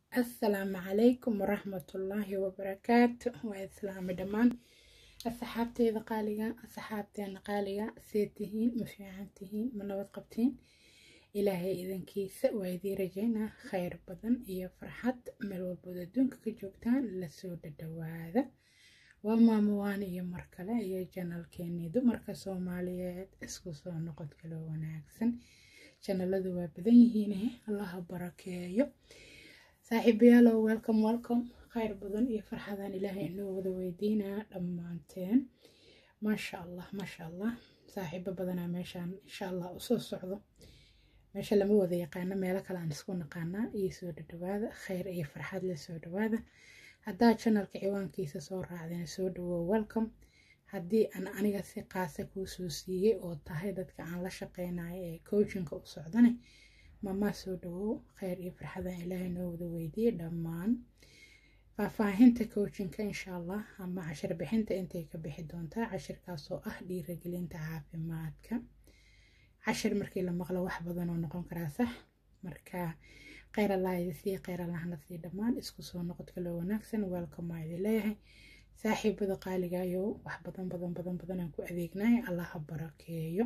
assalaamu calaykum waraxmatullaahi wabarakaatu waa islaami dhammaan asxaabteyda qaaliga asxaabteena qaaliga see tihiin ma fiican tihiin ma nabad qabtiin ilaahay idankiisa waa idii rajaynaa khayr badan iyo farxad meel walbood adduunka ka joogtaan lasoo dhadhawaada waa maamuwaan iyo mar kale iyo janalkeenii dumarka soomaaliyeed isku soo noqod kaloo wanaagsan janaladu waa badan yihiine allaha barakeeyo saaxiibayaalow welcome welcome khayr badan iyo farxadaan ilaahay inoo wada weydiinaa dhammaanteen maasha allah maasha allah saaxiibo badanaa meeshaan insha allah usoo socdo meesha lama wada yaqaano meelo kale aan isku naqaanaa iyo soo dhadhawaada khayr iyo farxad la soo dhawaada haddaa janalka ciwaankiisa soo raacdeen soo dhawow welcome haddii aan aniga si qaasa kuu soo siiyey oo tahay dadka aan la shaqeynayo ee coachinka u socdane mamaa soo dhawow khayr iyo farxadan ilaahay noo wada weydiiyey dhammaan faahfaahinta coachinka insha allah ama cashir bixinta intay ka bixi doontaa cashirkaasoo ah dhiiragelinta caafimaadka cashir markii la maqlo wax badan oo noqon karaa sax marka kheyr allah idi sii kheyr allahna sii dhammaan isku soo noqod kaloo wanaagsan welcome aa idin leeyahay saaxiibada qaaligayo wax badan badan badan badan aan ku adeegnay allaha barakeeyo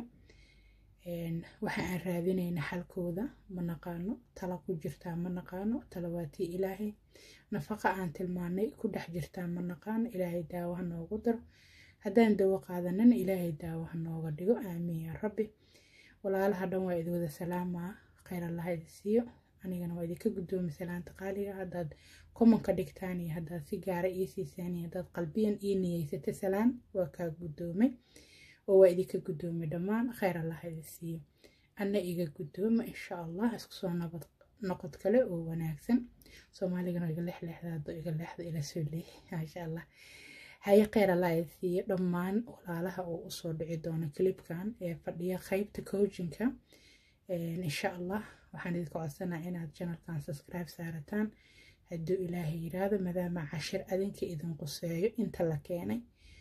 waxa aan raadinayna xalkooda ma naqaano tala ku jirtaa ma naqaano talawaatii ilaahay nafaqa aan tilmaanay ku dhex jirtaa ma naqaano ilaahay daawo ha noogu daro haddaan dawo qaadanana ilaahay daawo ha nooga dhigo aamiin yaa rabbi walaalaha dhan waa idi wada salaamaa kheyr allaha idi siiyo anigana waa idinka guddoomi salaanta qaaliga haddaad komanka dhigtaan iyo haddaad si gaara ii siisaan iyo haddaad qalbiyan ii niyeysata salaan waa kaa guddoomay oo waa idinka guddoomay dhammaan kheyr allah idi siiyo anna iga guddooma insha allah isku soo nabad noqod kale oo wanaagsan soomaaligana iga lexleexdaado iga leexda ila soo leex maasha allah haye kheyr allah idi siiyo dhammaan walaalaha oo usoo dhici doona clipkan ee fadhiya qeybta coachinka insha allah waxaan idinka codsanaa inaad janalkan subscribe saarataan hadduu ilaahay yiraahdo maadaama cashir adinka idin quseeyo inta la keenay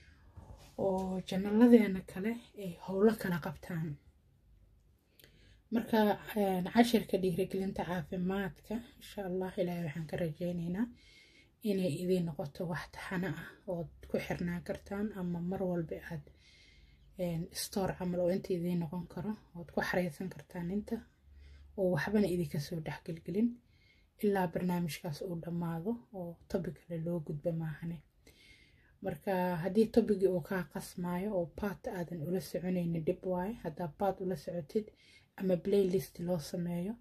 oo janalladeena kale ay howlo kala qabtaan marka cashirka dhiirigelinta caafimaadka insha allah ilaahay waxaan ka rajeyneynaa inay idiin noqoto wax taxano ah ood ku xirnaan kartaan ama mar walba aad store camal oo inta idiin noqon karo ood ku xareysan kartaan inta oo waxbana idinka soo dhexgelgelin ilaa barnaamijkaas uu dhammaado oo tobi kale loo gudba maahane marka haddii tobigii uu kaa qasmaayo oo baat aadan ula soconaynin dhib waaye haddaa baat ula socotid ama playlist loo sameeyo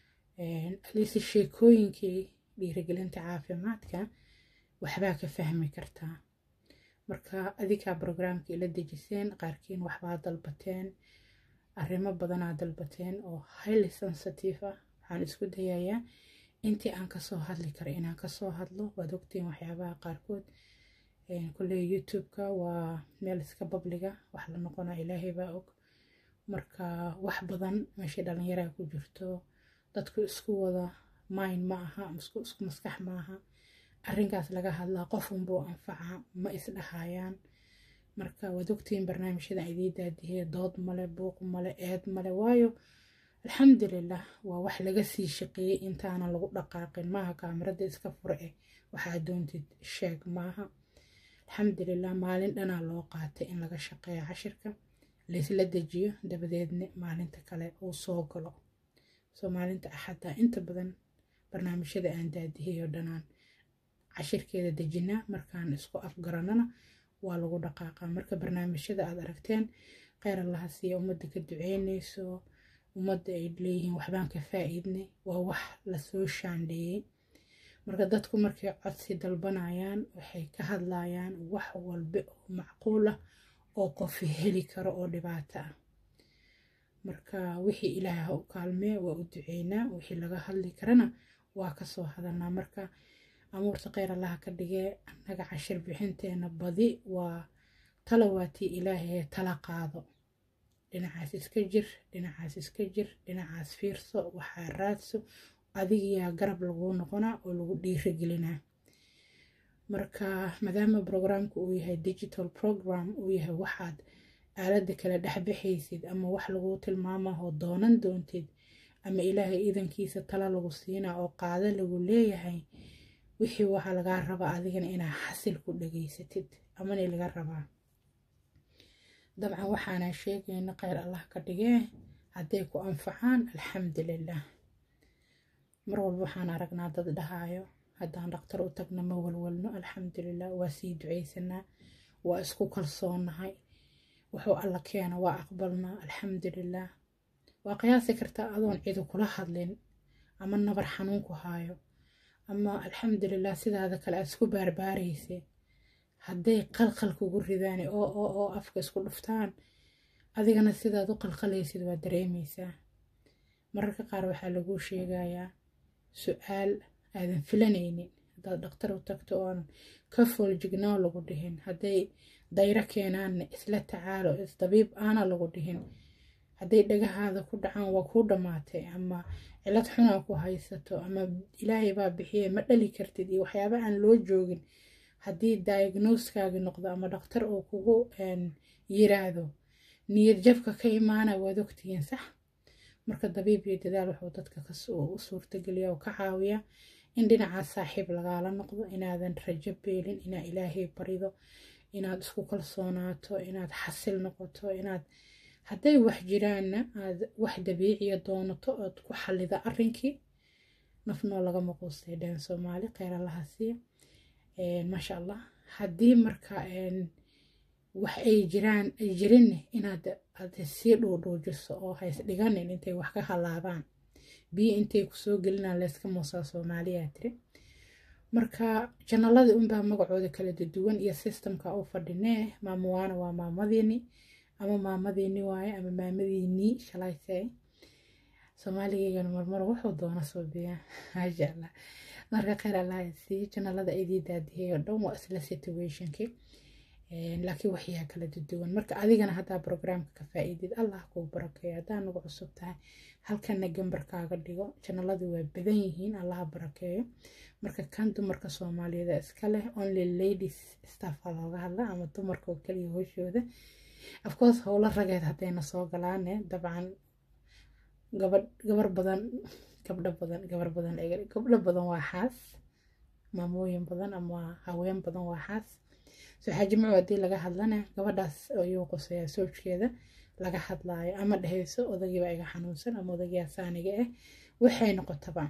aliise sheekooyinkii dhiirigelinta caafimaadka waxbaa ka fahmi kartaa marka adikaa brograamka ila dejiseen qaarkiin waxbaa dalbateen arrimo badanaa dalbateen oo highly sensitive ah waxaan isku dayayaa intii aan kasoo hadli karo inaan kasoo hadlo waad ogtiin waxyaabaha qaarkood kulley youtube-ka waa meel iska babliga wax la noqona ilaahay baa og marka wax badan meeshii dhalinyaraa ku jirto dadku isku wada mind ma aha isku maskax ma aha arrinkaas laga hadlaa qofunbuu anfaca ma isdhahayaan marka waad ogtiin barnaamijyada idii daadihee dood male buuq male eed male waayo alxamdulilah waa wax laga sii shaqeeyey intaanan lagu dhaqaaqin maaha kaamirada iska fura eh waxaa doontid sheeg maaha alxamdulilah maalin dhanaa loo qaatay in laga shaqeeyo cashirka laysla dejiyo dabadeedna maalinta kale uu soo galo soo maalinta axadda inta badan barnaamijyada aan daadihiyo dhanaan cashirkeeda dejinaa markaan isku afgaranana waa lagu dhaqaaqaa marka barnaamijyada aad aragteen kheyr allaha siiya ummadda ka duceyneyso ummadda ay leeyihiin waxbaan ka faa-iidnay waa wax lasoo shaandheeyey marka dadku markay codsi dalbanayaan waxay ka hadlayaan wax walba oo macquul ah oo qofi heli karo oo dhibaato ah marka wixii ilaahay ha u kaalmee waa u duceynaa wixii laga hadli karana waa kasoo hadalnaa marka amuurta kheyr allaha ka dhigee annaga cashir bixinteena badi waa talawaatii ilaahee tala qaado dhinacaas iska jir dhinacaas iska jir dhinacaas fiirso waxaa raadso adigiyaa garab laguu noqonaa oo lagu dhiiragelinaa marka maadaama brograamka uu yahay digital program uu yahay waxaad aaladda kala dhexbaxaysid ama wax laguu tilmaamahoo doonan doontid ama ilaahay idankiisa tala lagu siinaa oo qaado lagu leeyahay wixii waxaa lagaa rabaa adigana inaa xasil ku dhageysatid amana laga rabaa dabcan waxaana sheegayna kheyr allah ka dhigee hadday ku anfacaan alxamdulilah mar walba waxaan aragnaa dad dhahaayo haddaan dhaktar u tagna ma walwalno alxamdulilah waa sii ducaysanaa waa isku kalsoonahay wuxuu alla keena waa aqbalnaa alxamdulilah waa qiyaasi kartaa adoon cidu kula hadlin ama nabar xanuun ku haayo ama alxamdulilah sidaada kale aad isku baarbaaraysa hadday qalqal kugu ridaan oo oo oo afka isku dhuftaan adigana sidaad u qalqalaysid waa dareemaysaa mararka qaar waxaa laguu sheegayaa su-aal aadan filanaynin haddaad dhaktar u tagto oon ka fooljignoo lagu dhihin hadday dayro keenaanna isla tacaalo isdabiib aana lagu dhihin hadday dhagahaada ku dhacaan waa kuu dhammaatay ama cilad xunaa ku haysato ama ilaahay baa bixiye ma dhali kartid iyo waxyaaba aan loo joogin haddii diagnoskaagi noqdo ama dhaktar uu kugu yiraahdo niyad jabka ka imaana waad ogtihiin sax marka dabiib iyo dadaal wuxuu dadka u suurtageliya oo ka caawiya in dhinacaas saaxiib lagaala noqdo inaadan rajo beelin inaad ilaahay barido inaad isku kalsoonaato inaad xasil noqoto inaad hadday wax jiraanna aad wax dabiiciya doonato ood ku xallida arrinkii nafnoo lagama quustay dheen soomaali kheyr allaha siiya maasha allah haddii marka wax ay jiraan ay jirinne inaad aad sii dhuudhuujiso oo hays dhiganin intay wax ka halaabaan biyo intay kusoo gelinaan layska muusaa soomaaliyaa tiri marka janaladii unbaa magacooda kala duwan iyo sistamka u fadhinee maamuwaana waa maamadiini ama maamadiini waaye ama maamadiinii shalayse soomaaligeygana marmar wuxuu doona soo biyaa maasha allah marka kheyr allah sii janalada idii daadiyay oo dhan waa isla situationkii laakiin waxyaa kala duwan marka adigana haddaa brograamka ka faa'iidid allah kuu barakeeyo haddaa nagu cusub tahay halkana gambarkaaga dhigo janaladu waa badan yihiin allaha barakeeyo marka kan dumarka soomaaliyeed iska leh only ladies staffa looga hadla ama dumarka oo kaliya hooshooda afcourse howlo rageed haddayna soo galaane dabcan gabadh gabar badan gabdho badan gabar badan gabdho badan waa xaas maamooyin badan ama haween badan waa xaas soo xaajimco haddii laga hadlana gabadhaas ayuu quseeyaa soojkeeda laga hadlaayo ama dhehayso odagiiba iga xanuunsan ama odagiyaa saaniga ah waxay noqotaba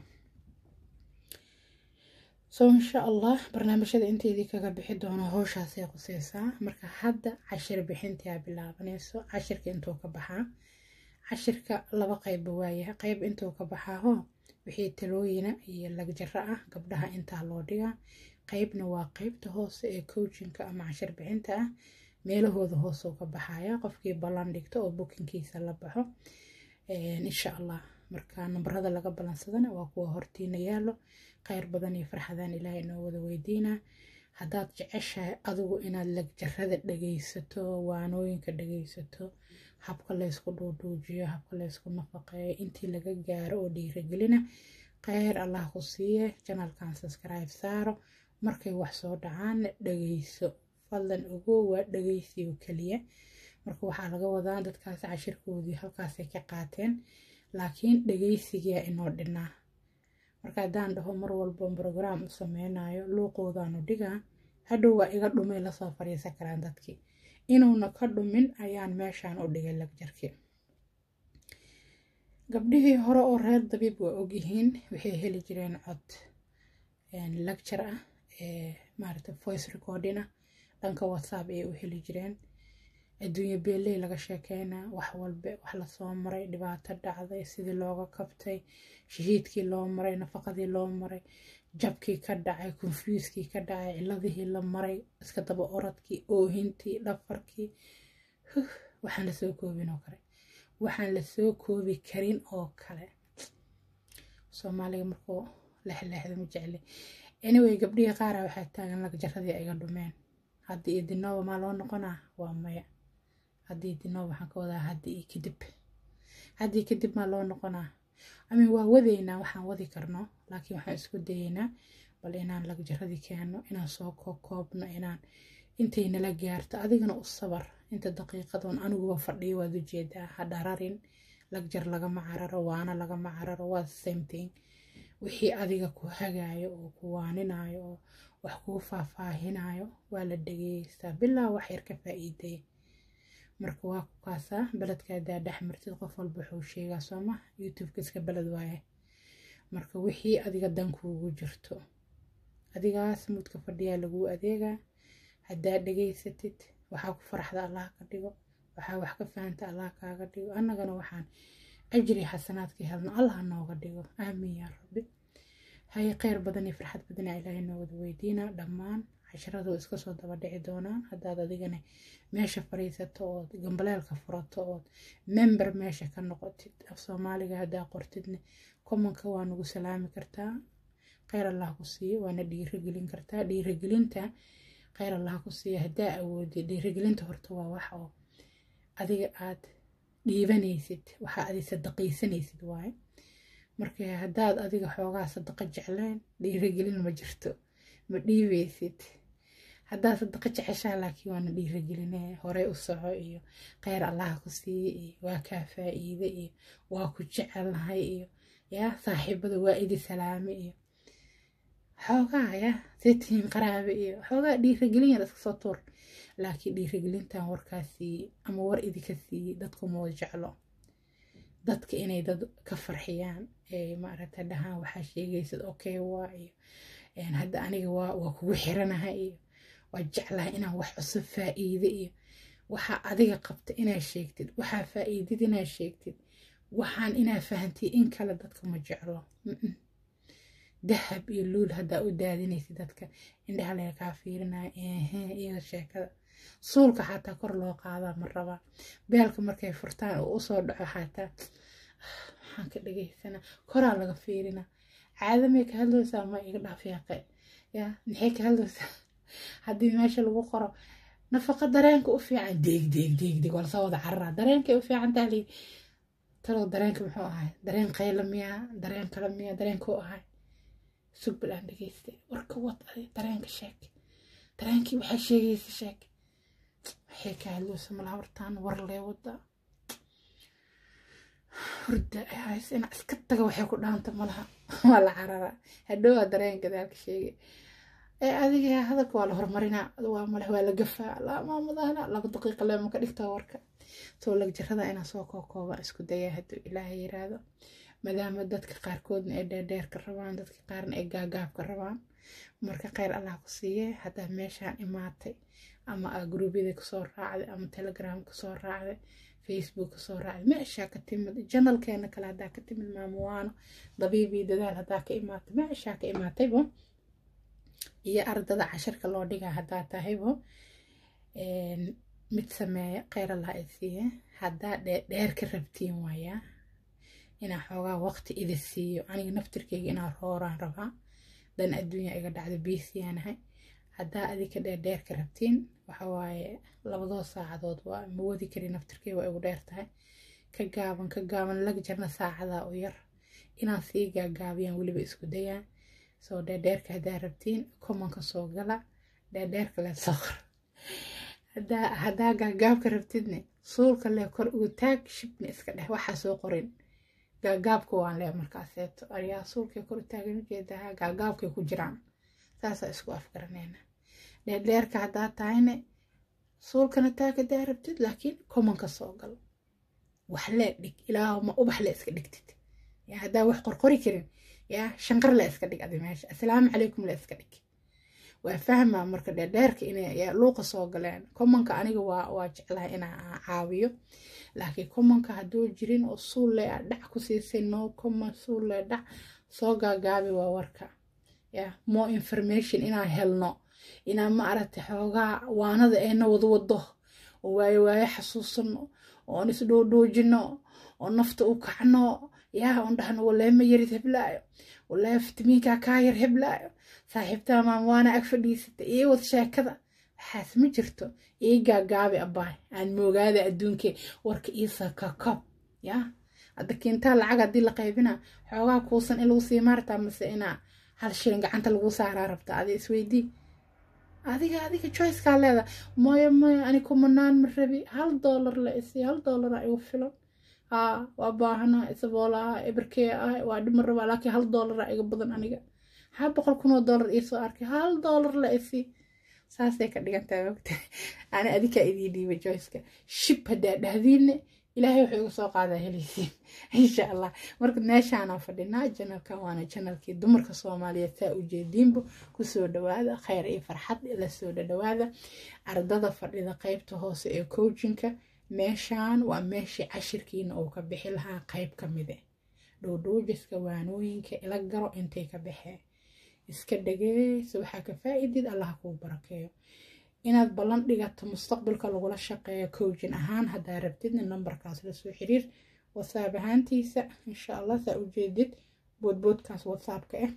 so insha allah barnaamijyada inteedii kaga bixi doono howshaasay quseysaa marka hadda cashir bixintaa bilaabanayso cashirka intuu ka baxaa cashirka laba qeybba waayahay qeyb intuu ka baxaaho wixii talooyina iyo lagjaro ah gabdhaha intaa loo dhigaa qeybna waa qeybta hoose ee coachinka ama cashir bixinta ah meelahooda hoosuu ka baxaya qofkii ballan dhigto oo bukinkiisa la baxo insha allah marka nambarada laga ballansadana waa kuwa hortiina yaalo kheyr badan iyo farxadaan ilaahay inoo wada weydiinaa haddaad jeceshahay adigu inaad lagjarada dhageysato waanooyinka dhageysato habka laysku dhuudhuujiyo habka laysku nafaqeeyo intii laga gaaro oo dhiiragelina kheyr allah ku siiye janalkan subscribe saaro markay wax soo dhacaanna dhageyso fadlan ogo waa dhageysiyo keliya marka waxaa laga wadaa dadkaas cashirkoodii halkaasay ka qaateen laakiin dhageysigaa inoo dhinaa marka haddaan dhaho mar walba brograam u sameynayo luuqoodaanu dhigaa hadhow waa iga dhumay lasoo fadhiisan karaan dadkii inuuna ka dhumin ayaan meeshaan u dhigay lagjarkii gabdhihii hore oo reer dabiib waa ogyihiin waxay heli jireen cod lagjar ah maarata voice recording ah dhanka whatsapp ayay u heli jireen adduunye beeley laga sheekeynaa wax walbe wax lasoo maray dhibaato dhacday sidii looga kabtay shahiidkii loo maray nafaqadii loo maray jabkii ka dhacay konfuuskii ka dhacay ciladihii la maray iska daba oradkii oohintii dhafarkii waxaan lasoo koobin oo kale waxaan lasoo koobi karin oo kale soomaaliga markuu lexleexda ma jecli anyway gabdhihii qaara waxaa taagan lagjaradii iga dhumeen haddii idinooba maa loo noqonaa waa maya haddii idinooba waxaan ka wadaa haddii iyo kadib haddii kadib maa loo noqonaa amin waa wadaynaa waxaan wadi karno laakiin waxaan isku dayeynaa bal inaan lagjaradii keenno inaan soo koobno inaan intay nala gaarto adigana u sabar inta daqiiqadoon aniguba fadhiyo waad ujeedaa ha dhararin lagjar lagama cararo waana lagama cararo waa same thing wixii adiga ku hagaayo oo ku waaninayo oo wax kuu faahfaahinayo waa la dhageystaa bilaa wax yar ka faa'iidaya marka waa ku kaasaa beledkaadaa dhex martid qof walba wuxuu sheegaa sooma youtubeka iska beled waaye marka wixii adiga dan kuugu jirto adigaas mudka fadhiyaa laguu adeegaa haddaa dhageysatid waxaa ku faraxda allah ka dhigo waxaa wax ka fahanta allah kaaga dhigo annagana waxaan ajri xasanaadka helno allah nooga dhigo aamiin yaa rabbi haye kheyr badan iyo farxad badanaa ilaahay noogada weydiina dhammaan casharadu iska soo daba dhici doonaan haddaad adigana meesha fadhiisato ood gambaleelka furato ood member meesha ka noqotid af soomaaliga haddaa qortidna commonka waa nagu salaami kartaa kheyr allah ku siiyo waana dhiirigelin kartaa dhiirigelinta kheyr allah ku siiyo haddaa awoodid dhiirigelinta horta waa wax oo adiga aad dhiibanaysid waxaa adi sadaqaysanaysid waaye marka haddaad adiga xoogaa sadaqa jecleen dhiirigelin ma jirto ma dhiibeysid haddaad sadaqa jeceshaa laakiin waana dhiirigeline horey u soco iyo kheyr allaha ku siiye iyo waa kaa faa'iide iyo waa ku jecelnahay iyo yaa saaxiibada waa idi salaame iyo xoogaa ya seetihiin qaraabe iyo xoogaa dhiirigelin yar iska soo tuur laakiin dhiirigelintan warkaa siiye ama war idinka siiye dadku moo jeclo dadka inay dad ka farxiyaan ee maaragta dhahaan waxaa sheegaysad okay waa iyo hadda aniga waa waa kugu xiranahay iyo waa jeclahay inaan wax cusub faa'iide iyo waxaa adiga qabta inaad sheegtid waxaa faa'iidid inaad sheegtid waxaan inaa fahantay in kale dadka ma jeclo dahab iyo luul haddaa u daadinaysid dadka indhaha laga kaa fiirinaya ehe iyada sheekada suulka xataa kor loo qaadaa ma rabaa beelka markay furtaan oo usoo dhaco xataa waxaan ka dhagaysana koraa laga fiirina caadamay ka hadlaysaa ma iga dhaaf yaaqe ya maxay ka hadlaysaa haddii meesha lagu qoro nafaqa dareenka u fiican deeg deeg deeg deeg waa lasoo wada cararaa dareenkay u fiican tahay lii talow dareenka muxuu ahay dareen qayla miyaa dareen kale miyaa dareenkuu ahay sug balaan dhageystay warka wad adi dareenka sheeg dareenkii waxaa sheegaysa sheeg waxay ka hadlaysa malaha hortaan war lee wada hurda hays ina iska taga waxay ku dhaanta malaha waa la cararaa hadhowaa dareen gadaalka sheegay ee adiga hadalka waa la horumarinaa waa maleh waa la gafaa lamaamadaana laba daqiiqa leema ka dhigtaa warka soo lagjarada inaan soo kookooba isku dayaa hadduu ilaahay yiraahdo maadaama dadka qaarkoodna ay dheerdheerka rabaan dadka qaarna ay gaagaabka rabaan marka kheyr allah ku siiye haddaa meeshaan imaatay ama aa gruubyada kasoo raacday ama telegram kasoo raacday facebook kasoo raacday meeshaa ka timid janalkeena kale haddaa ka timid maamuwaano dabiibii dadaal haddaa ka imaatay meeshaa ka imaataybo iyo ardada casharka loo dhigaa haddaa tahaybo mid sameeya kheyr allah ay siiye haddaa dheer ka rabtiin waayaa inaa xoogaa waqti idi siiyo aniga naftirkeyga inaa rooraan rabaa dan adduunya iga dhacdo biisiyaanahay haddaa adika dheerdheer ka rabtiin waxawaaye labadoo saacadood waa ma wadi kari naftirkeyga waa igu dheer tahay ka gaaban ka gaaban laga jarna saacadaa u yar inaan sii gaagaabiyaan weliba isku dayaan soo dheerdheerka haddaa rabtiin komanka soo gala dheerdheerka lee soo qor haddaa gaagaabka rabtidne suulka lee kor ugu taag shibna iska dheh waxaa soo qorin gaagaabka waan lee markaaseeto aryaa suulkay kor u taagan ujeedaa gaagaabkay ku jiraan saasaa isku afgaranayna dheerdheerka haddaa tahayne suulkana taag haddaa rabtid laakiin komanka soo gal wax lee dhig ilaa ma ubax le iska dhigtid yaa haddaa wax qorqori karin yaa shanqar le iska dhig adi meesha assalaamu calaykum le iska dhig waa fahmaa marka dheerdheerka inay luuqa soo galeen komanka aniga waa waa jeclahay inaa caawiyo laakiin komanka hadduu jirin oo suulle a dhac ku siisay no common suulle dhac soo gaagaabi waa warka ya more information inaan helno inaan ma aragtay xoogaa waanada eena wada wado oo waayo waayo xasuusano oon isdhoodhoojino oo nafta u kacno yaa oon dhahno waleema yarid heblaayo walee fitamiinkaa kaa yar heblaayo saaxiibtaa maamwaana ag fadhiisata iyo wad sheekada waxaas ma jirto ii gaagaabi abbaay aan moogaada adduunkee warka iisa kakob yaa hadda kiintaa lacag haddii la qaybina xoogaa kuusan in lagu sii maartaa mase inaa hal shilin gacanta lagu saaraa rabta adi isweydii adiga adiga choicekaa leeda mooyo mooyo ani kumanaan ma rabi hal doolar la isi hal doolara igu filan haa waa baahana isaboola ah eberkee ah waa dhimar rabaa laakiin hal doolara iga badan aniga haa boqol kun oo doolar iisoo arkay hal doolar la isi saasay ka dhigantahay ogta ani adikaa idiin dhiibay joyceka shib haddaa dhahdiinne ilaahay wuxuu iga soo qaadaa helaysiin insha allah marka meeshaanaa fadhinaa janalkan waana janalkii dumarka soomaaliyeed saa ujeediinba kusoo dhawaada khayr iyo farxad lasoo dhadhawaada ardada fadhida qeybta hoose ee coachinka meeshaan waa meeshii cashirkiina uu ka bixi lahaa qeyb ka mide dhowdhowjiska waanooyinka ila garo intay ka baxeen iska dhageyso waxaa ka faa-idid allaha kuu barakeeyo inaad ballan dhigato mustaqbalka lagula shaqeeyo coachin ahaan haddaa rabtidna nambarkaas lasoo xiriir whatsapp ahaantiisa insha allah saa ujeedid boodboodkaas whatsappka ah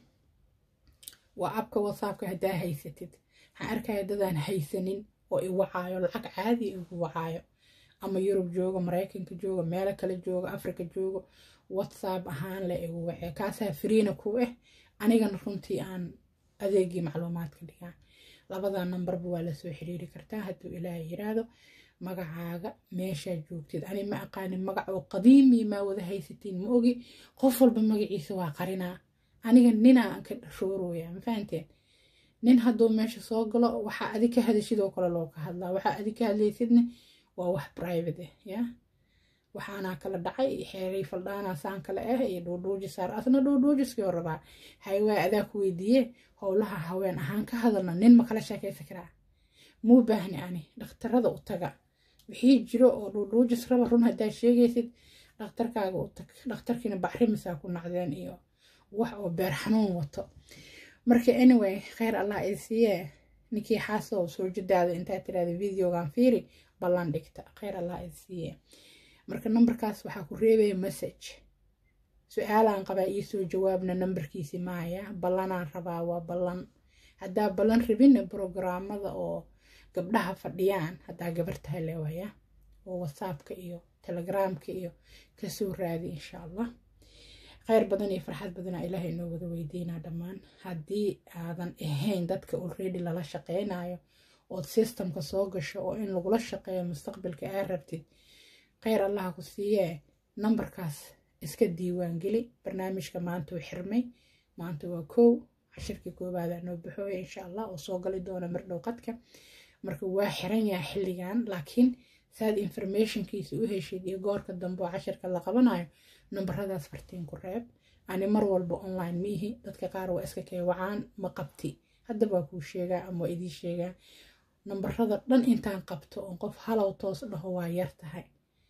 waa abka whatsappka haddaa haysatid waxaan arkaya dadaan haysanin oo i wacaayo lacag caadi igu wacaayo ama yurub joogo maraykanka joogo meelo kale joogo africa joogo whatsapp ahaan le igu wacee kaasaa friina ku ah anigana runtii aan adeegii macluumaadka dhigaa labada nambarba waa lasoo xiriiri kartaa hadduu ilaahay yiraahdo magacaaga meeshaa joogtid ani ma aqaanin magac oo qadiimi maa wada haysatiin ma ogi qof walba magaciisa waa qarinaa aniga ninaa aan ka roorooya ma fahanteen nin hadduu meesha soo galo waxaa adi ka hadashidoo kale loo ka hadlaa waxaa adi ka hadlaysidna waa wax private ah ya waxaanaa kala dhacay xeeray faldhaanaa saan kale ah iyo dhuudhuujisaar asna dhuudhuujiskii oo rabaa haywaa adaa ku weydiiye howlaha haween ahaan ka hadalna nin ma kala sheekaysan karaa muu baahni ani dhakhtarada u taga wixii jiro oo dhuudhuujis raba run haddaa sheegaysid dhakhtarkaaga u tag dhakhtarkiina bacrimisaa ku nacdeen iyo wax oo beer xanuun wato marka anyway kheyr allah ay siiyee ninkii xaasow soo jadaada intaa tiraada videogan fiiri ballan dhigta kheyr allah ay siiyee marka nambarkaas waxaa ku reebaya message su-aalaan qabaa iisoo jawaabna nambarkiisi maaya ballanaan rabaa waa ballan haddaa ballan rabinna brograamada oo gabdhaha fadhiyaan haddaa gabar tahay leewaya oo whatsappka iyo telegramka iyo kasoo raadi insha allah kheyr badan iyo farxad badana ilaahay inoo wada weydiinaa dhammaan haddii aadan ahayn dadka already lala shaqeynayo ood systemka soo gasho oo in lagula shaqeeyo mustaqbalka aa rabtid kheyr allaha ku siiyee nambarkaas iska diiwaangeli barnaamijka maanta uu xirmay maanta waa kow cashirkii koowaada noo baxooya insha allah oo soo gali doona mardhow qadka marka waa xiran yaha xilligan laakiin saad informationkiisa u heshid iyo goorka dambe oo cashirka la qabanayo nambaradaas fartiin ku reeb ani mar walba online miihi dadka qaar waa iska kee wacaan ma qabti hadda baa kuu sheegaa ama waa idii sheegaa nambarada dhan intaan qabto oon qof halow toos dhaho waa yar tahay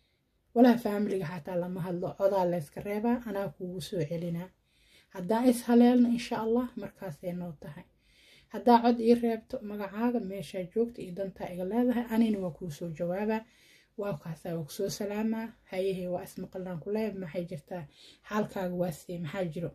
walaa faamiliga xataa lama hadlo codaa layska reebaa anaa kuugu soo celinaa haddaa is haleelna insha allah markaasay noo tahay haddaa cod ii reebto magacaaga meeshaa joogta iyo dantaa iga leedahay anina waa kuu soo jawaabaa waa kaasaa waa kusoo salaamaa hayahey waa ismaqallaan ku leeb maxay jirtaa xaalkaaga waasee maxaa jiro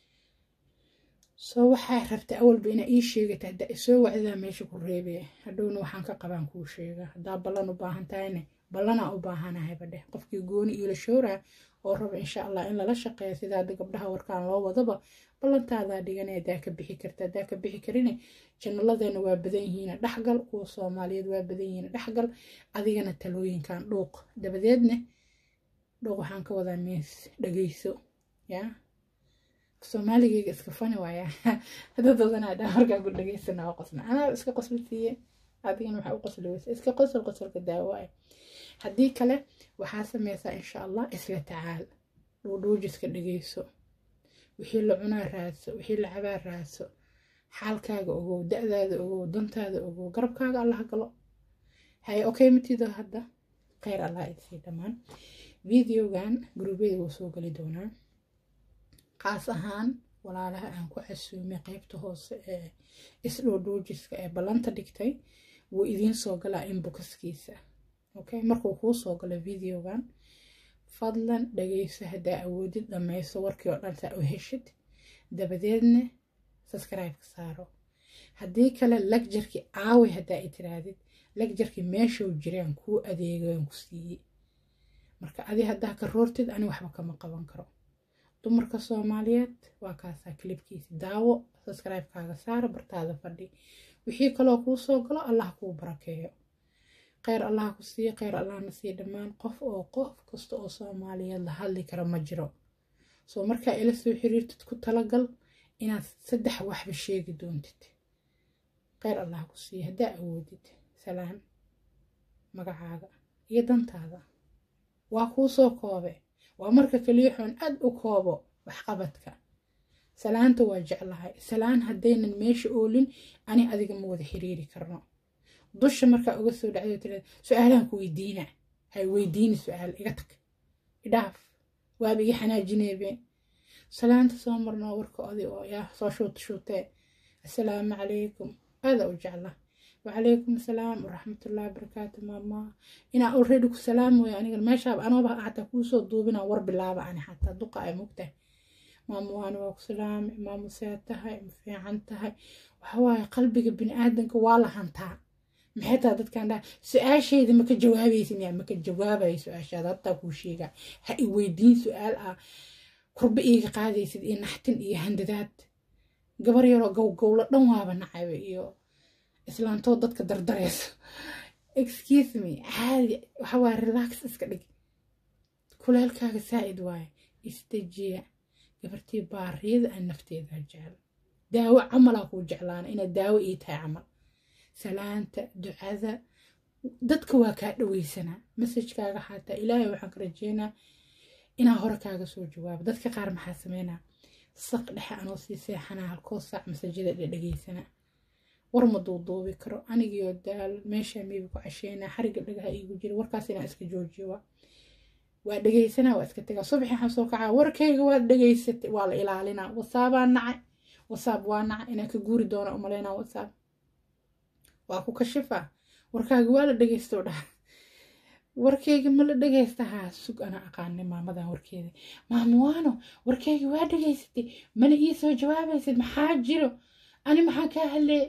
soo waxaa rabta awalba inaa ii sheegata haddaa isoo wacdaa meesha ku reebee hadhowna waxaan ka qabaan kuu sheega haddaa ballan u baahan tahayne ballanaa u baahanahayba dheh qofkii gooni iila shooraa oo raba insha allah in lala shaqeeyo sida hadda gabdhaha warkaan loo wadaba ballantaadaa dhigana hadaa ka bixi karta hadaa ka bixi karine janalladeena waa badan yihiina dhexgal kuwa soomaaliyeed waa badan yihiina dhexgal adigana talooyinkan dhuuq dabadeedne dhuuq waxaan ka wadaa mees dhageyso yaa soomaaligeyga iska fani waaya dadadanaa dhaa markaa ku dhageysana waa qosna anaa iska qosla siiye adigana waxaa u qosli weysa iska qosol qosolka daawaaya haddii kale waxaa sameysaa insha allah isla tacaal dhuudhuujiska dhegeyso wixii la cunaa raadso wixii la cabaa raadso xaalkaaga ogow da-daada ogow dantaada ogow garabkaaga allah galo haye okay matido hadda kheyr allah idsii dhammaan videogan gurubyada wuu soo geli doonaa qaas ahaan walaalaha aan ku casuumay qeybta hoose ee isdhoodhoojiska ee ballanta dhigtay wuu idiin soo galaa inboxkiisa okay markuu kuu soo galo videogan fadlan dhageyso haddaa awoodid dhammayso warkii oo dhan saa u heshid dabadeedna subscribe-ka saaro haddii kale lagjarkii aaway haddaa i tiraadid lagjarkii meeshuu jiraan kuu adeegaan ku siiyey marka adi haddaa ka roortid ani waxba kama qaban karo dumarka soomaaliyeed waa kaasaa kilibkiisa daawo subscribe-kaaga saara bartaada fadhi wixii kaloo kuu soo galo allah kuu barakeeyo kheyr allah ku siiya kheyr allahna siiya dhammaan qof oo qof kasta oo soomaaliyeed la hadli kara ma jiro soo markaa ila soo xiriirtid ku talagal inaad saddex waxba sheegi doontid kheyr allah ku siiya haddaa awoodid salaan magacaaga iyo dantaada waa kuu soo koobe waa marka kaliyaxoon aad u koobo waxqabadka salaanta waa jeclahay salaan haddaynan meesha oolin ani adiga ma wada xiriiri karno dusha markaa uga soo dhacdo tirada su-aalahan ku weydiina hay weydiini su-aal iga tag idhaaf waaba iga xanaajineebe salaanta soo marnoo warka odi oo yaa soo shuut shuutee assalaamu calaykum aada u jecla wacalaykum asalaam waraxmatullahi wabarakaatu maama inaa already ku salaamoya aniga meeshaaba anooba xataa kuusoo duubina war bilaaba ani xataa duqa ay mugtahay maama waana waa ku salaamay maama see tahay ma fiican tahay waxawaaye qalbiga bini-aadanka waa la hantaa maxay tahay dadkan dhaha su-aashayda maka jawaabaysin yaa maka jawaabaya su-aashaada hataa kuu sheega ha i weydiin su-aal ah kurba iiga qaadaysid iyo naxtin iyo handadaad gabar yaroo gowgowlo dhan waaba nacaba iyo islaantoo dadka dardarayso excuse me caadi waxawaaye relax iska dhig kuleelkaaga saa'id waaye isdejiya gabartii baariyada aan nafteeda jecel daawo camalaa kuu jeclaana inaad daawo ii tahay camal salaanta ducada dadka waa kaa dhaweysanaa masajkaaga xataa ilaahay waxaan ka rajeynaa inaa hore kaaga soo jawaabo dadka qaar maxaa sameynaa saq dhexe anoo sii seexanaa halkoo saac masajada dhedhegeysanaa war ma duuduubi karo anigiyo daal meeshaa miiba ku casheynaa xariga dhagaha iigu jira warkaas inaan iska joojiyo waa dhegeysanaa waa iska tagaa subaxi waxaan soo kacaa warkayga waad dhegeysatay waa la ilaalinaa wasaabaa nacay wasaab waa nacay inaan ka guuri doona umaleynaa wasaab waa ku kashifaa warkaaga waa la dhegeysto dhaha warkayga ma la dhegeysta haa sug ana aqaanay maamadan warkeeda maamuwaano warkayga waa dhegeysatay mana ii soo jawaabaysid maxaa jiro ani maxaa kaa hadlee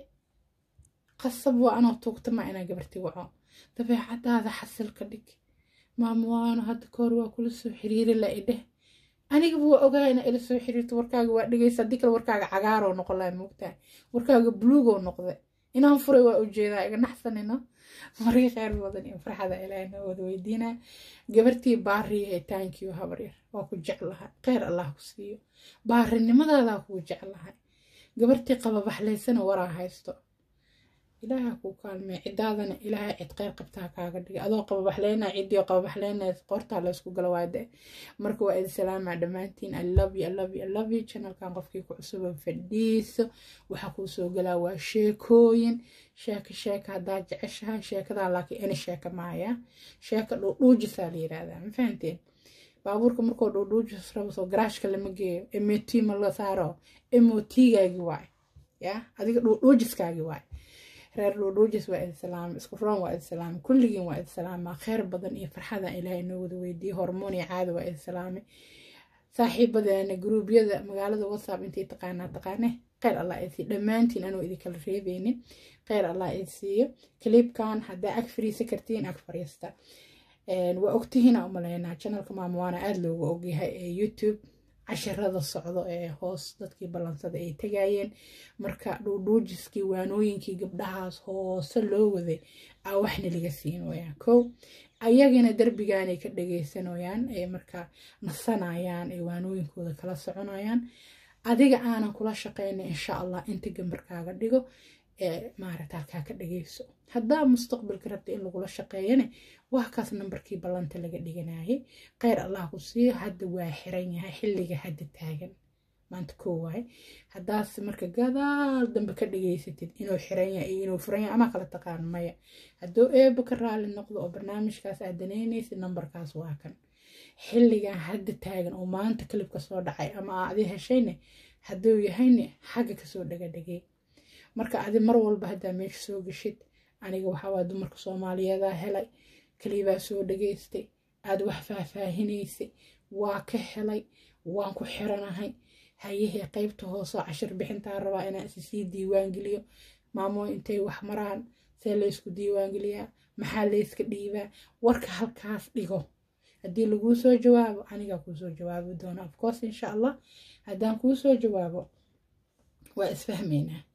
qasab waa anoo tuugtama inaa gabarti waco dabeecadaada xasil ka dhig maamuwaano hadda kahor waa kula soo xiriiri la idheh anigaba waa ogaa inaa ila soo xiriirto warkaaga waa dhegeysa haddii kale warkaaga cagaaroo noqon laha moogtahay warkaaga buluugoo noqde inaan furay waa ujeedaa iga naxsanino marii kheyr badan iyo farxada ilaahay noo wada weydiinaa gabartii baariyahay taankiyo habaryar waa ku jeclahay kheyr allah ku siiyo baarinimadaada kuu jeclahay gabartii qababaxlaysana waraa haysto ilaaha kuu kaalmey cidaadana ilaahay cid kheyr qabtaa kaaga dhigay adoo qababaxleynaa ciddii qababaxleynaya qoortaa laysku gala waade marka waa idin salaamaa dhammaantiin i love you i love you i love you channelkan qofkii ku cusuba fadhiiso waxaa kuu soo galaa waa sheekooyin sheeka sheeka haddaa jeceshahay sheekadaa laakiin ini sheeka maaya sheeka dhuudhuujisaa la yiraahdaa ma fahanteen baabuurka markoo dhuudhuujis rabo soo garaashka lama geeyo mot ma la saaro motigaagi waay ya adiga dhuudhuujiskaagi waay reer dhuudhuujis waa idin salaama isku roon waa idin salaama kulligiin waa idin salaama kheyr badan iyo farxada ilaahay noo wada weydiiyey hormoon iyo caada waa idin salaamay saaxiibadeena gruubyada magaalada whatsapp intay taqaanaa taqaane kheyr allah idin dhammaantiin anuu idinkala reebeynin kheyr allah idin siiyo kaliibkan haddaa ag fariisa kartiin ag fariista waa ogtihiina umaleynaa janalka maamuwaana aada loogu ogyahay ee youtube cashirada socdo ee hoos dadkii ballansada ay tegayeen marka dhuudhuujiskii waanooyinkii gabdhahaas hoose loo waday aa waxna laga siinooyaan kow ayagana derbigaanay ka dhageysanayaan ee markaa nasanayaan ee waanooyinkooda kala soconayaan adiga aanan kula shaqeyna insha allah inta gambarkaaga dhigo ee maarata halkaa ka dhageyso haddaa mustaqbalka rabta in lagula shaqeeyane waa kaas nambarkii ballanta laga dhiganayay kheyr allah ku siiyo hadda waa xiran yahay xilliga hadda taagan maanta koo waaye haddaas marka gadaal dambe ka dhageysatid inuu xiran yahay iyo inuu furan yahay ama kala taqaan maya hadduu eeba ka raali noqdo oo barnaamijkaas aad danaynaysid nambarkaas waa kan xilligan hadda taagan oo maanta kalibka soo dhacay ama aa adi heshayne hadduu yahayne xagga kasoo dhagadhagey marka adi mar walba haddaa meesha soo geshid aniga waxawaa dumarka soomaaliyeedaa helay kalibaa soo dhageystay aada wax faahfaahinaysay waa ka helay waan ku xiranahay hayahee qeybta hooseo cashir bixintaa rabaa inaan issii diiwaangeliyo maamoo intay wax maraan see laysku diiwaangeliyaa maxaa layska dhiibaa warka halkaas dhigo haddii laguu soo jawaabo anigaa kuu soo jawaabi doona afcourse insha allah haddaan kuu soo jawaabo waa isfahmaynaa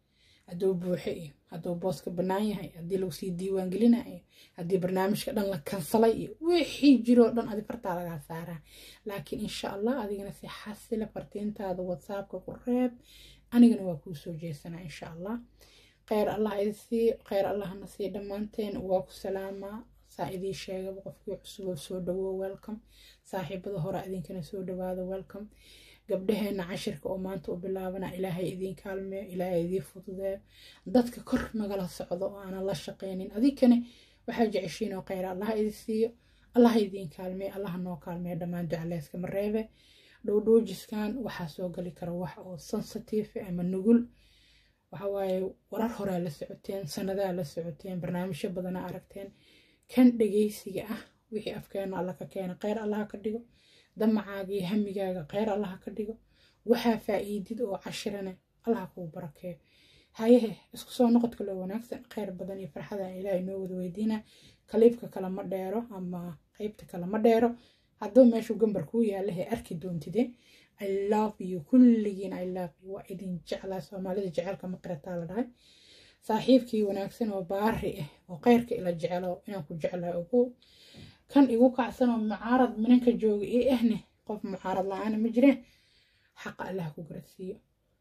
hadduu buuxe iyo hadduu booska bannaan yahay haddii lagu sii diiwaan gelinayo haddii barnaamijka dhan la kansalay iyo wixii jiroo dhan adi fartaa lagaa saaraa laakiin insha allah adigana si xasila fartiintaada whatsappka ku reeb anigana waa kuu soo jeesanaa insha allah kheyr allah idisii kheyr allahna sii dhammaanteen waa ku salaamaa saa idii sheegaba qofkii cusuboo soo dhawo welcome saaxiibada hore idinkana soo dhawaada welcome gabdhaheena cashirka oo maanta u bilaabana ilaahay idiin kaalmeeyo ilaahay idiin fududeeyo dadka kor nagala socdo oo aanan la shaqaynin adinkane waxaa jeceshiin oo kheyr allah idi siiyo allah idiin kaalmeeyo allah noo kaalmeeyo dhammaan ducaleyska mareebe dhowdhoojiskan waxaa soo gali kara wax oo sensitive ama nugul waxawaaye warar horaa la socoteen sanadaa la socoteen barnaamijyo badanaa aragteen kan dhegeysiga ah wixii afkeena alla ka keena kheyr allaha ka dhigo damacaaga iyo hamigaaga kheyr allaha ka dhigo waxaa faa'iidid oo cashirane allaha kuu barakeeyo hayehe isku soo noqodka loo wanaagsan kheyr badan iyo farxadan ilaahay noo wada weydiina kaliibka kale ma dheero ama qeybta kale ma dheero hadduu meeshuu gambar kuu yaalahe arki doontide i love you kulligiin i love you waa idin jeclaa soomaalida jecelka ma qirataa la dhahay saaxiibkii wanaagsan oo baari ah oo kheyrka ila jecelo inaan ku jeclaa ogow kan igu kacsan oo mucaarad minanka jooga ii ahne qof mucaarad la-aana ma jireen xaqa allah ku garasiiyo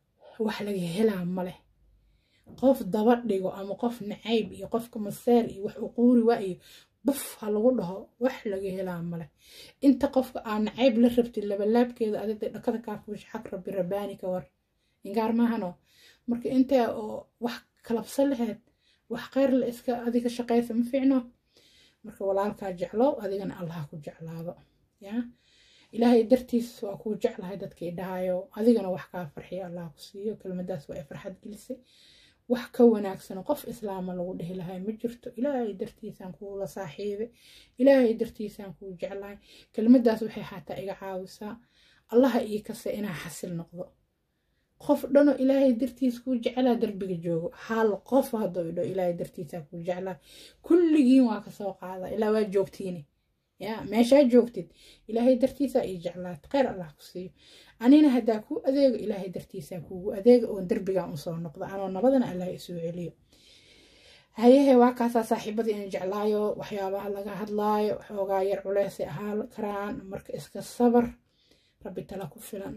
wax laga helaa ma leh qof daba dhigo ama qof nacayb iyo qofka maseer iyo wax uquuri waa iyo buf ha lagu dhaho wax laga helaa male inta qofka aa nacayb la rabtid labalaabkeeda adigda dhakada kaafuush xaq rabbi rabbaani ka war ingaar maahano marka intaa oo wax kalabsa laheed wax kheyr la iska adiga shaqaysa ma fiicno marka walaalkaa jeclow adigana allah ku jeclaado yaa ilaahay dartiis waa kuu jeclahay dadkii dhahayo adigana wax kaa farxiyo allah ku siiyo kelmadaas waa ay farxad gelisay wax ka wanaagsan qof islaama lagu dhihi lahay ma jirto ilaahay dartiisaan kuula saaxiibay ilaahay dartiisaan kuu jeclahay kelmadaas waxay xataa iga caawisaa allaha ii kase inaa xasil noqdo qof dhano ilaahay dartiis kuu jeclaa darbiga joogo hal qof hadduu idho ilaahay dartiisaa kuu jeclaa kulligiin waa kasoo qaada ilaa waa joogtiini ya meeshaa joogtid ilaahay dartiisaa ii jeclaat kheyr allah ku siiyo anina haddaa kuu adeego ilaahay dartiisaa kuugu adeega oon darbigan usoo noqdo anoo nabadana allah isoo celiyo hayehe waa kaasaa saaxiibadii in jeclaayo waxyaabaha laga hadlaayo xoogaa yar culeysay ahaan karaan marka iska sabar rabbi tala ku filan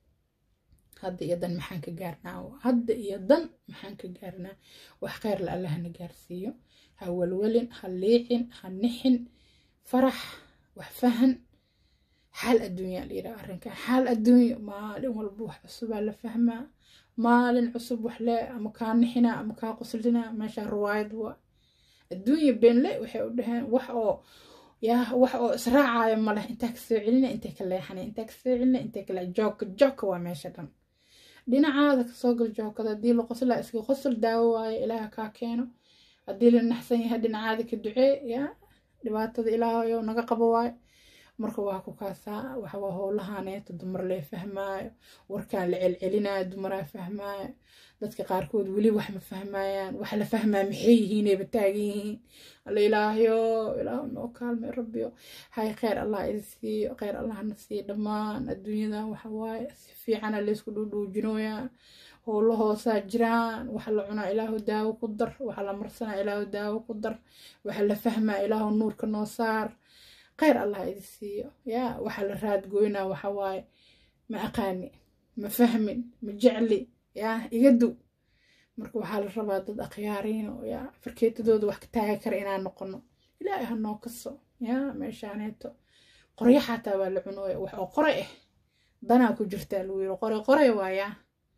hadda iyo dan maxaan ka gaarnaa hadda iyo dan maxaan ka gaarnaa wax kheyrla allahna gaarsiiyo ha welwelin ha liicin ha nixin farax wax fahan xaal adduunya layidhaha arrinkan xaal adduunyo maalin walba wax cusubaa la fahmaa maalin cusub wax le ama kaa nixinaa ama kaa quslinaa meeshaa ruwaayad waa adduunya beenle waxay u dhaheen wax oo yaa wax oo israacaayo maleh intaa kasoo celina intay ka leexanay intaa kasoo celina intay ka leex joogka joogka waa meesha dhan dhinacaada kasoo gal joogkada haddii la qoslaa iska qosol daawo waayo ilaaha kaa keeno haddii la naxsan yahay dhinacaada ka ducee yaa dhibaatada ilaahayo naga qabo waayo marka waa ku kaasaa waxawaa howlahaneeto dumar lee fahmaayo warkaan la celcelinayo dumaraa fahmaayo dadka qaarkood weli wax ma fahmayaan wax la fahmaa maxay yihiinayba taagan yihiin alla ilaahyo ilaahu noo kaalmay rabbiyo hay kheyr allah idi siiyo kheyr allahna siiyo dhammaan adduunyadan waxawaaye si fiicana laysku dhuudhuujinooyaa howlo hoosaa jiraan waxa la cunaa ilaahu daawo ku dar waxa la marsanaa ilaahu daawo ku dar waxa la fahmaa ilaahu nuurka noo saar kheyr allah idi siiyo yaa waxa la raadgoynaa waxawaaye ma aqaani ma fahmin ma jecli yaa iga duw marka waxaa la rabaa dad akhyaariino yaa farkeetadooda wax ka taagi kara inaan noqono ilaahay ha noo kaso yaa meeshaaneeto qoryo xataa waa la cunooya wax oo qoray ah danaa ku jirtaa lagu yiri qoray qoray waayaa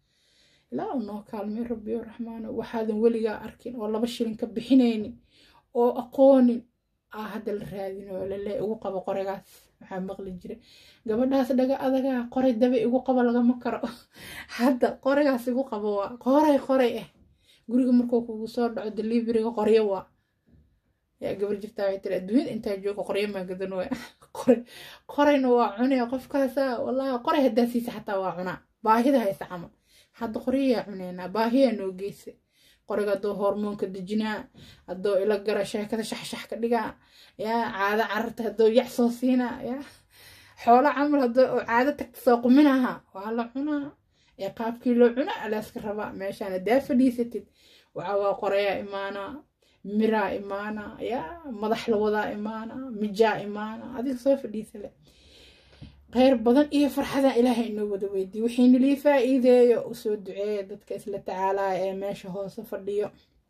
ilaa noo kaalmay rabbiyo raxmaano waxaadan weligaa arkin oo laba shilin ka bixinaynin oo aqoonin aa hadda la raadinayo lale igu qabo qoragaas waxaa maqli jira gabadhaas dhaga adagaa qoray dabe igu qabo lagama karo hadda qoragaas igu qabo waa qoray qoray ah guriga markuu kugu soo dhaco deliveriga qoryo waa yaa gabar jirtaa waxay tiri adduunyada intaa jooga qoryo maa gadan waa qoray qorayna waa cunaya qofkaasa wallahi qoray haddaa siisa xataa waa cunaa baahida haysa camal hadda qoryayaa cuneynaa baahiyaa noo geysa qoriga haddoo hormoonka dejinaa haddoo ila gara sheekada shaxshax ka dhigaa yaa caado cararta haddoo yac soo siinaa yaa xoolo camal haddoo caado tagta soo quminaha waa la cunaa ee qaabkii loo cuna alaaska rabaa meeshaan hadaa fadhiisatid waxaa waa qorayaa imaanaa miraa imaanaa yaa madax lawadaa imaanaa mijaa imaanaa adiga soo fadhiisale kheyr badan iyo farxada ilaahay inoo wada weydiye wixiina lii faa-iideeyo usoo duceeya dadka isla tacaalaya ee meesha hoose fadhiyo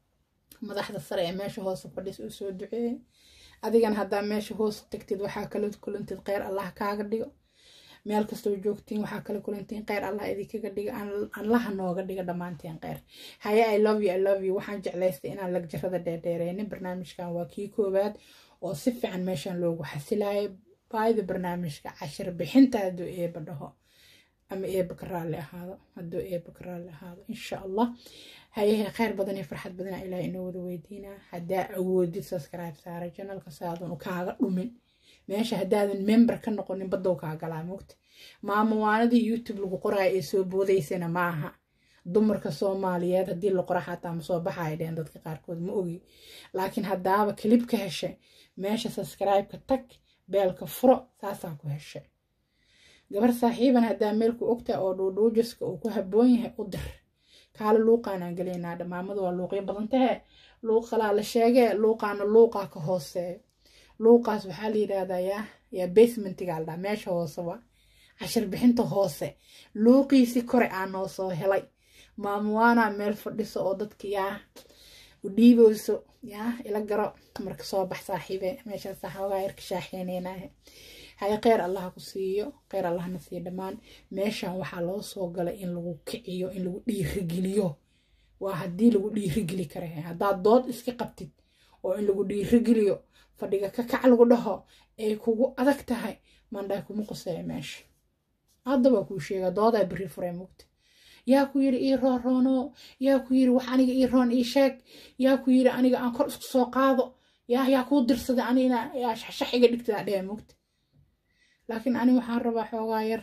madaxda sare ee meesha hoose fadhis usoo duceeya adigana haddaa meesha hoose tagtid waxaa kala kulantid kheyr allah kaaga dhigo meel kastoo joogtiin waxaa kala kulantiin kheyr allah idinkaga dhiga allaha nooga dhiga dhammaanteen kheyr haye i love you i love you waxaan jeclaystay inaan lagjarada dheerdheereynin barnaamijkan waa kii koowaad oo si fiican meeshan loogu xasilayo baayda barnaamijka cashir bixinta hadduu eeba dhaho ama eeba ka raalli ahaado hadduu eeba ka raalli ahaado insha allah hayahe kheyr badan iyo farxad badana ilaah inoo wada weydiinaa haddaa awoodid subscribe saara janalka saadan kaaga dhumin meesha haddaadan member ka noqonin badow kaa galaa mogta maamawaanadii youtube lagu qoraayo ee soo boodaysana maaha dumarka soomaaliyeed haddii la qora xataa ma soo baxaya dheen dadka qaarkood ma ogi laakiin haddaaba kilib ka heshay meesha subscribe-ka tag beelka furo saasaa ku heshay gabar saaxiiban haddaa meelku ogtaa oo dhuudhuujiska uu ku habboon yahay u dir kaale luuqaanaan gelaynaa dhamaamada waa luuqyo badan tahe luuqalaa la sheegee luuqaana luuqaa ka hooseeyo luuqaas waxaa la yidhaahdaa yaa yaa basementiga aldhaa meesha hoose waa cashir bixinta hoose luuqiisi kore aa noo soo helay maamuwaanaa meel fadhiso oo dadka yaa u dhiibeyso yaa ila garo marka soo bax saaxiibe meeshaasa xoogaa yarka shaaxeyneynahe haye kheyr allaha ku siiyo kheyr allahna siiyo dhammaan meeshan waxaa loo soo galay in lagu kiciyo in lagu dhiirigeliyo waa haddii lagu dhiirigeli kara haddaad dood iska qabtid oo in lagu dhiirigeliyo fadhiga ka kac lagu dhaho ay kugu adag tahay mandhay kuma quseeya meesha hadda waa kuu sheega doodaa beri furay mugta yaa ku yiri ii roon roono yaa ku yiri wax aniga ii roon ii sheeg yaa ku yiri aniga aan kor isku soo qaado yaa yaa kuu dirsaday anina yaa shaxshax iga dhigtada dhee mugta laakiin ani waxaan rabaa xoogaa yar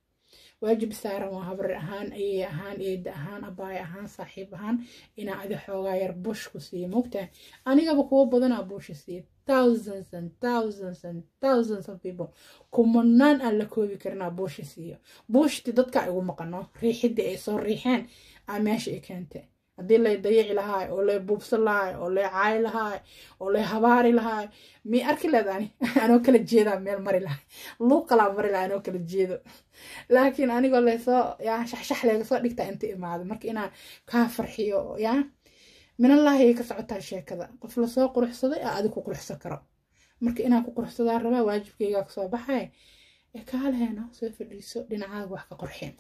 waajib saaran waa habar ahaan ayey ahaan eeda ahaan abaay ahaan saaxiib ahaan inaa adi xoogaa yar bush ku siiyo mogtahay anigaba kuwo badanaa buusha siiya thousands and thousands and thousands of people kumanaan aan la koobi karinaa buusha siiyo buushti dadka igu maqano riixidii ay soo riixeen aa meesha i keentay haddii lay dayici lahaay oo lay buubsan lahaay oo lay caayi lahaay oo lay habaari lahaay mi arki leed ani anoo kala jeedaa meel mari lahay luuq kalaa mari lahay anoo kala jeedo laakiin anigoo laysoo yaa shaxshax layga soo dhigtaa inta imaado marka inaan kaa farxiyo yaa minallaahi ka socotaa sheekada qof lasoo quruxsaday aa adi ku quruxsan karo marka inaan ku quruxsadaa rabaa waajibkaygaa kasoo baxay ee kaaleeno soo fadhiiso dhinacaaga wax ka qorxeen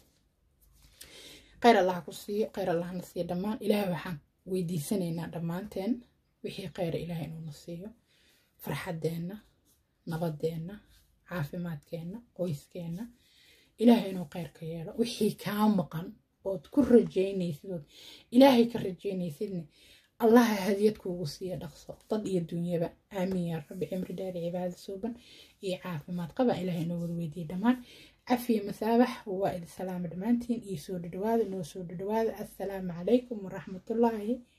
kheyr allah ku siiyo kheyr allahna siiyo dhammaan ilaahay waxaan weydiisanaynaa dhammaanteen wixii kheyra ilaahay inuuna siiyo farxaddeenna nabadeenna caafimaadkeenna qoyskeenna ilaahay inuu kheyr ka yeelo wixii kaa maqan ood ku rajaynaysid ood ilaahay ka rajaynaysidna allaha hadiyad kuugu siiya dhaqso dad iyo dunyaba aamiin yaa rabbi cimri dheeri cibaada suuban iyo caafimaad qaba ilaahay inoo wada weydiiyey dhammaan cafiya masaabax waa idin salaama dhammaantiin iyo soo dhadhawaada inoo soo dhadhawaada assalaamu calaykum waraxmatullaahi